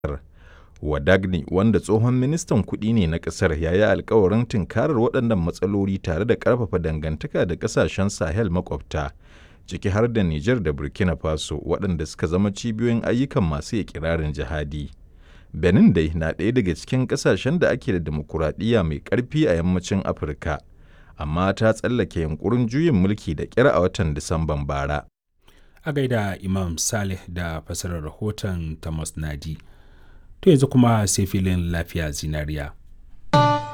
Wadagni wanda tsohon ministan kuɗi ne na ƙasar ya yi alkawarin tunkarar waɗannan matsaloli tare da ƙarfafa dangantaka da ƙasashen Sahel makwabta, ciki har da Nijar da Burkina Faso waɗanda suka zama cibiyoyin ayyukan masu ikirarin jihadi. Benin dai na ɗaya daga cikin ƙasashen da ake da dimokuraɗiyya mai ƙarfi a yammacin Afirka, amma ta tsallake yunƙurin juyin mulki da ƙyar a watan Disamban bara. A gaida Imam Saleh da fasarar rahoton Thomas Nadi. To yanzu kuma sai filin lafiya zinariya.